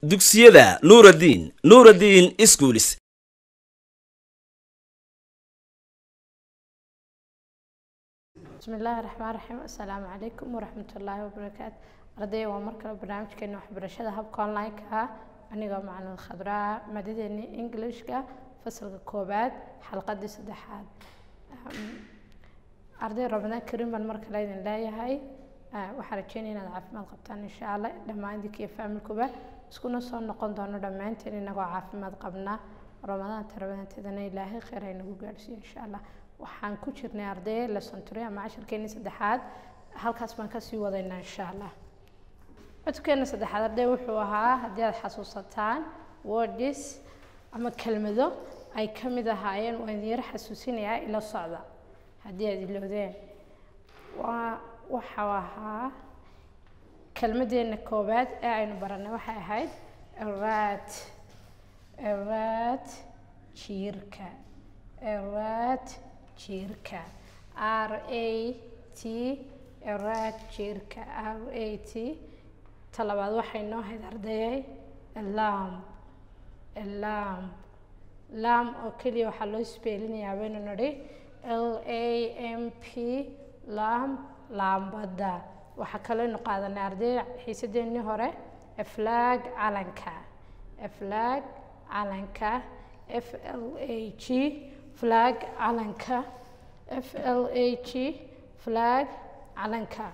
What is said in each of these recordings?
dugsiyada nuuraddiin nuuraddiin iskuulis بسم الله الرحمن الرحيم السلام عليكم ورحمة الله وبركاته أردي ومركز برنامج كنا برشة هب كونلاين كا أنيقا معنا الخضراء مادتني إنجليش كا فصل كوبات حلقة دي سدحات أردي ربنا كريم المركز لين لا يهاي waxaan rajeynaya inaad caafimaad qabtaan insha allah dhammaantii iyo faamilkuba iskuna soo noqon doono dhammaanteen inagoo caafimaad qabnaa ramadaanta ramadaanteedana ilaahay kheyr haynagu gaadhsiiyo insha allah waxaan ku jirnay arday lesson three ama casharkeeni saddexaad halkaas baan kasii wadaynaa insha allah codkeena saddexaad arday wuxuu ahaa haddii aad xasuusataan words ama kelmado ay ka mid ahaayeen waan idin yar xasuusinayaa ila socda haddii aad ilowdeen waa waxau ahaa kelmadeena koowaad ee aynu baranay waxay ahayd eraad eraad jiirka eraad jiirka r a t eraad jiirka r a t talabaad waxay noo hayd ardayay lam lam lam oo keliya waxaa loo isbeelinayaa baynu nidhi l a m p lam laambadda waxaa kaleynu qaadanay arday xiisadeennii hore flag calanka flag calanka f l a g flag calanka f l a g flag calanka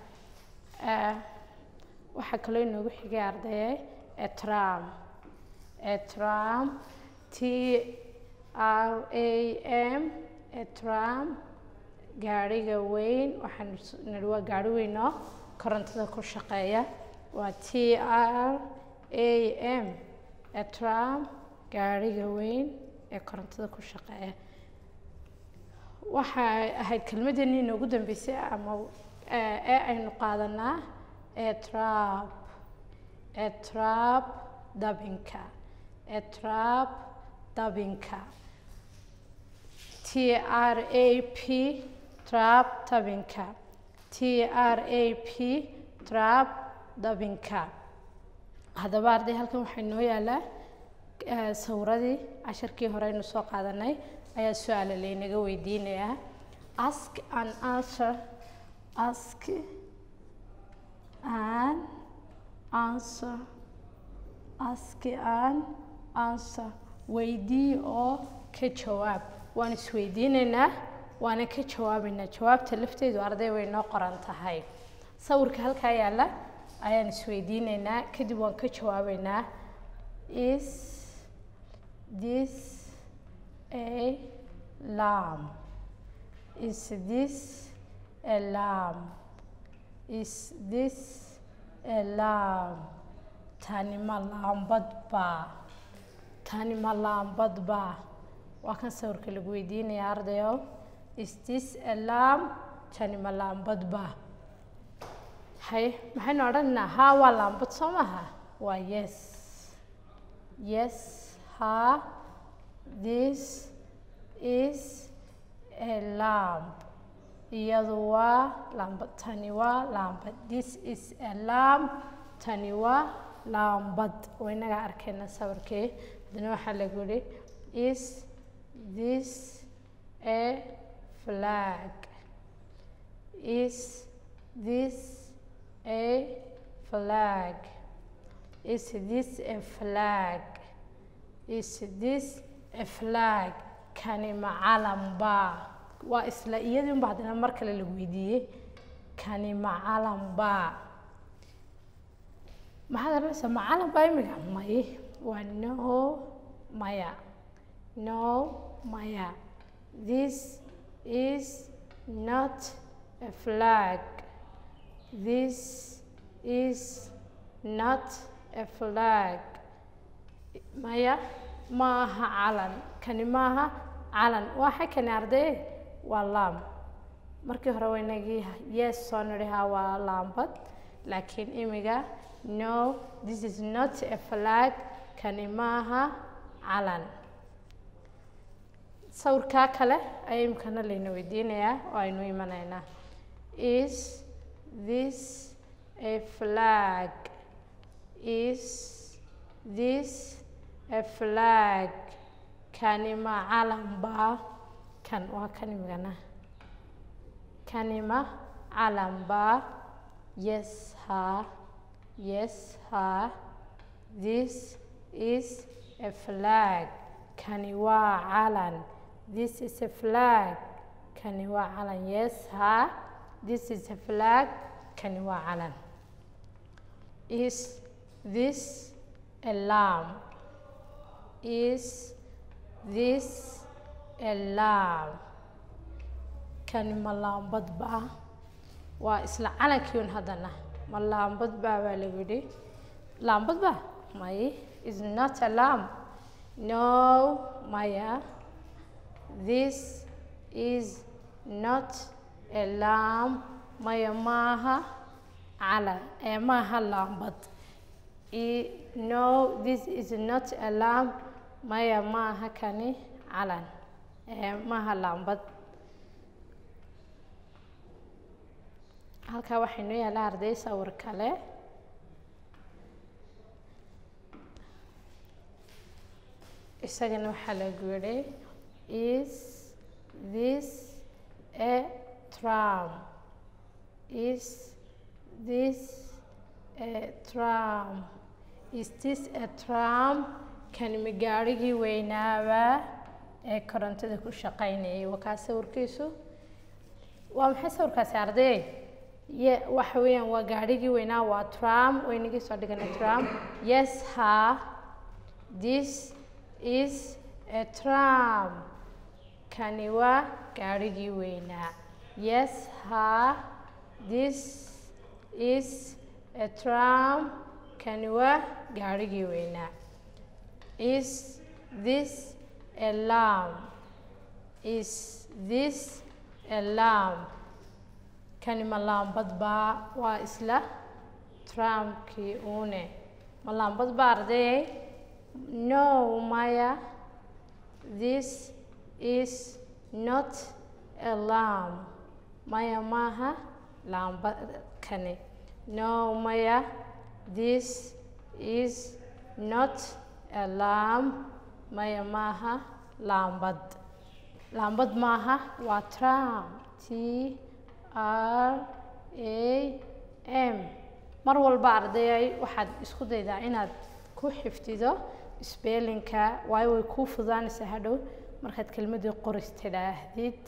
waxaa kaloo inoogu xigay ardayay etram etram t r a m etram gaadhiga weyn waxaan nidhi waa gaadhi weyn oo korontada ku shaqeeya waa t r a m etram gaadhiga weyn ee korontada ku shaqeeya waxay ahayd kelmadeennii inoogu dambeysay ama ee aynu qaadanaa etrab etrab dabinka etrab dabinka t r a p trab dabinka t r a p trab dabinka haddaba arday halkan waxaa inoo yaalaa sawiradii casharkii hore aynu soo qaadanay ayaa su-aala laynaga weydiinayaa ask an answer ask an answer ask an answer weydii oo ka jawaab waan isweydiinaynaa waana ka jawaabaynaa jawaabta lafteedu arday way noo qoran tahay sawirka halkaa yaalla ayaan isweydiinaynaa kadib waan ka jawaabaynaa is this a lamb is this a lamb is this a lamb tani ma laambad baa tani ma laambad baa waa kan sawirka lagu weydiinaya ardayo is this a lamb tani ma laambad baa hay maxaynu odhanaynaa haa waa laambad soo maha waa yes yes ha this is a lamb iyadu waa laambad tani waa laambad this is a lamb tani waa laambad oo inagaa arkayna sawirkii haddana waxaa lagu yihi is this a flag is this a flag is this a flag is this a flag kani ma calan baa waa isla iyadii unba haddana mar kale lagu weydiiyey kani ma calan baa maxaad oranaysaa ma calan baa imika may waa no maya no maya this is not a flag this is not a flag maya maaha calan kani maaha calan waxa kani arday waa laam markii hore waynagii yes soo nidhihaa waa laambad laakiin imiga no this is not a flag kani maaha calan sawirkaa kale ayaa imikana layna weydiinayaa oo aynu imanaynaa is this a flag is this a flag kani ma calan baa kan waa kan imigana kani ma calan baa yes ha yes ha this is a flag kani waa calan this is a flag kani waa calan yes ha this is a flag kani waa calan is this a lamb is this a lamb kani ma laambad baa waa isla calankiiun haddana ma laambad baa baa lagu yidhi laambad baa may is not a lamb no maya this is not a lamb maya maaha calan ee maaha laambad I- no this is not a lamb maya maaha kani calan ee maaha laambad halkaa waxaa inoo yaalla arday sawir kale isagana waxaa lagu yidhi is this a tram is this a tram is this a tram kani ma gaadhigii weynaaba ee korontada ku shaqaynayay waa kaa sawirkiisu waa maxay sawirkaasi arday ye waxa weeyaan waa gaadhigii weynaa waa tram weynagii soo dhiganay tram yes ha this is a tram kani waa gaadhigii weynaa yes ha this is a tram kani waa gaadhigii weynaa is this a lamb is this a lamb kani ma laambad baa waa isla tramkii uune ma laambad baa ardayay no maya this is not a lamb maya maaha laamba kani no maya this is not a lamb maya maaha laambad laambad maaha waa tram t r a m mar walba ardayay waxaad isku daydaa inaad ku xifdido spellinka waayo way kuu fudaanaysaa hadhow markaad kelmadii qoris tidhaahdid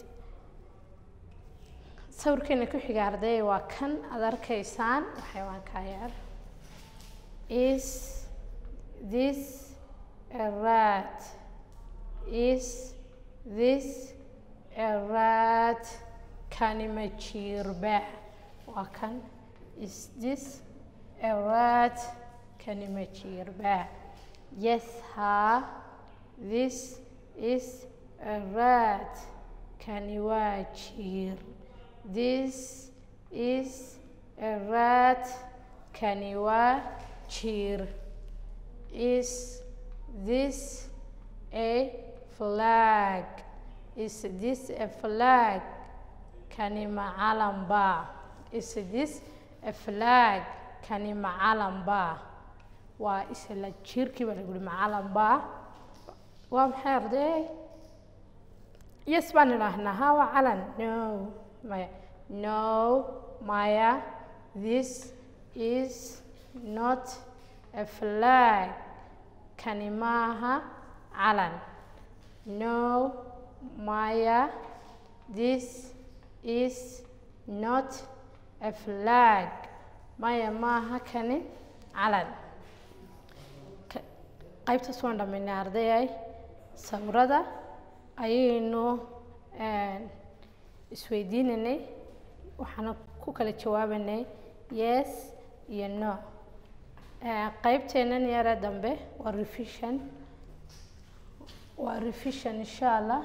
sawirkeena ku xiga ardayay waa kan aad arkaysaan xayawaankaa yar is this a rat is this a rat kani ma jiirba waa kan is this a rat kani ma jiirba yes ha this is a rat kani waa jiir this is a rat kani waa jiir is this a flag is this a flag kani ma calan baa is this a flag kani ma calan baa waa isla jiirkii baa lagu yihi ma calan baa waa maxay arday yes baan idhaahnaa ha waa calan no maya no maya this is not a flag kani maaha calan no maya this is not a flag maya maaha kani calan Ka- qaybtaas waan dhammaynay ardayay sawirada ayaynu een, isweydiinanay waxaana ku kala jawaabanay yes iyo no Ee, qaybteennan yare dambe waa revision waa revision insha allah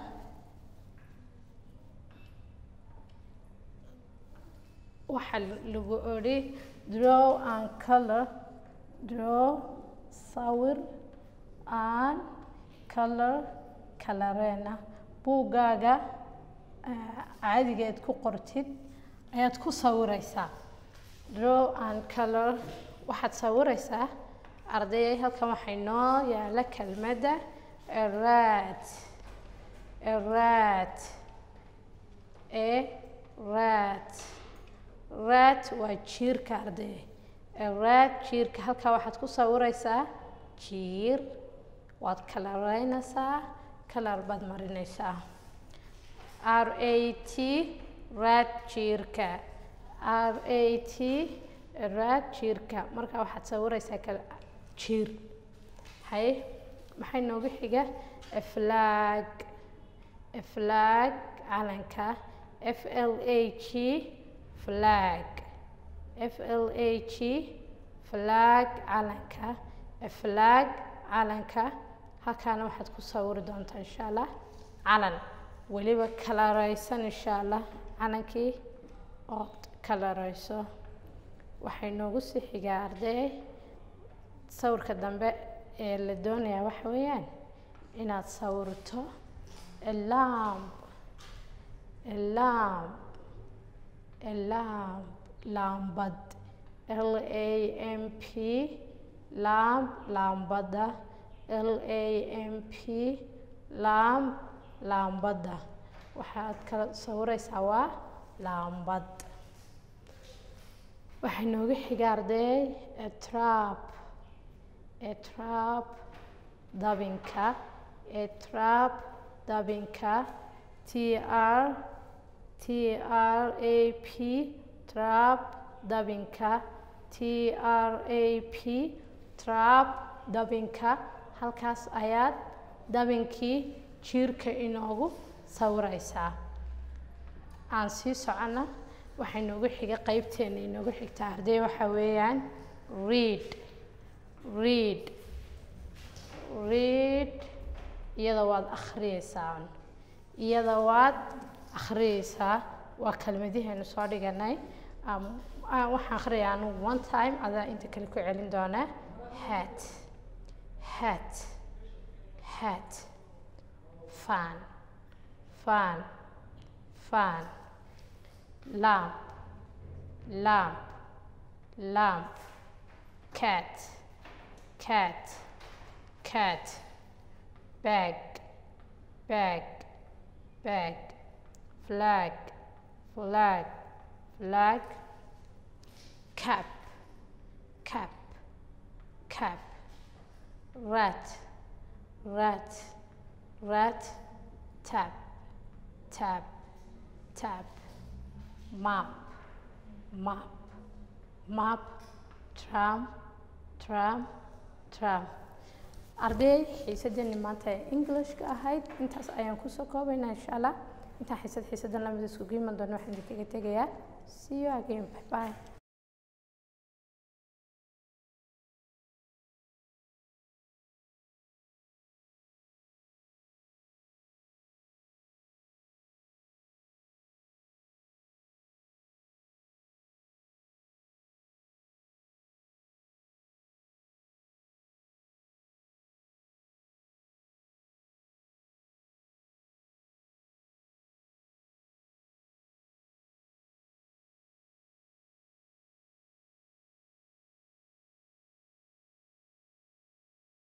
waxaa lagu odhi draw and color draw sawir and color kalareena buuggaaga ah, caadiga aad ku qortid ayaad ku sawiraysaa draw and color waxaad sawiraysaa ardayay halkan waxay noo yaala kelmadda rat rat e rat rat waa jiirka arday rat jiirka halkaa waxaad ku sawiraysaa jiir waad kalaraynaysaa kalar baad marinaysaa r a t rat jiirka r a t rat jiirka markaa waxaad sawiraysaa kal jiir hay maxay noogu xiga flag flag calanka f l a g flag f l a g flag calanka flag calanka halkaana waxaad ku sawiri doontaa insha allah calan weliba kalaraysan insha allah calankii ood kalarayso waxay noogu sii xigaa arday sawirka dambe ee la doonayaa waxa weeyaan inaad sawirto lamp lamp lamp laambad l a m p lamp laambadda l a m p lamp laambadda waxaad kala sawiraysaa waa laambad waxay nooga xiga arday trap trap dabinka trap dabinka t r t r a p trap dabinka t r a p trap dabinka halkaas ayaad dabinkii jiirka inoogu sawiraysaa aan sii socona waxay noogu xiga qeybteena inoogu xigtaa arday waxa weeyaan read read read iyada waad akhriyeysaa iyada waad akhriyeysaa waa kelmadiheenu soo dhiganay waxaan akhriyaa anigu one time adaa inta kale ku celin doonaa hat hat hat fan fan fan lamp lamp lamp cat cat cat bag bag bag flag flag flag cap cap cap rat rat rat tap tap tap map map map tram tram tram arday xiisadeenni maanta ee englishka ahayd intaas ayaan kusoo koobaynaa insha allah intaa xiisad xiisadan lamid iskugu iman doona waxaan idinkaga tegayaa see you again bye bye